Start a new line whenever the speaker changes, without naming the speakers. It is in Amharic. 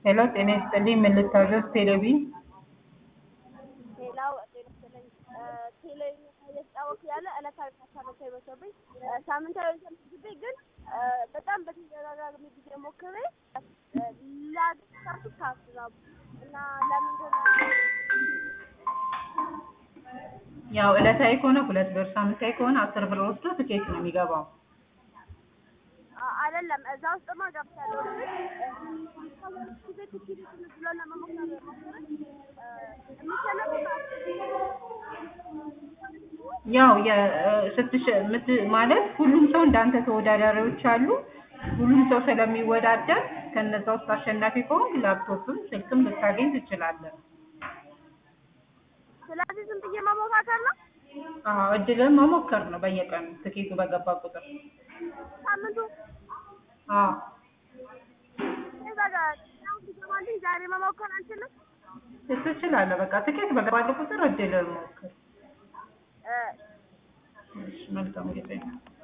ሄሎ ጤና ይስጥልኝ ምን ልታዘዝ ቴሌቪ
ሌላው ጤና ይስጥልኝ ቴሌ እየተጫወቱ ያለ ዕለታዊ ሀሳቦች አይመስሉብኝ ሳምንታዊ ተመዝግቤ ግን በጣም በተደጋጋሚ ጊዜ ሞክሬ ላገኙ ታስራቡ እና ለምንድን ነው
ያው ዕለታዊ ከሆነ ሁለት ብር ሳምንታዊ ከሆነ አስር ብር ወስዶ ትኬት ነው የሚገባው
አይደለም እዛ ውስጥማ ገብቻለሁ ጊዜ ትኬት ብሎ ለመሞከር ሞክረን የሚሸነፉ
ያው ስትሽ ምት ማለት ሁሉም ሰው እንዳንተ ተወዳዳሪዎች አሉ ሁሉም ሰው ስለሚወዳደር ከነዛ ውስጥ አሸናፊ ከሆንክ ላፕቶፕም ስልክም ልታገኝ ትችላለህ
ስለዚህ ዝም ብዬ መሞካከር ነው
አዎ እድልን መሞከር ነው በየቀኑ ትኬቱ በገባ ቁጥር
ሳምንቱ
አዎ
እዛ ጋር አሁን ሲገባልኝ ዛሬ መሞከር አንችልም
ትችላለህ በቃ ትኬት በገባልህ ቁጥር እድልን ሞክር
እ
እሺ መልካም ጊዜ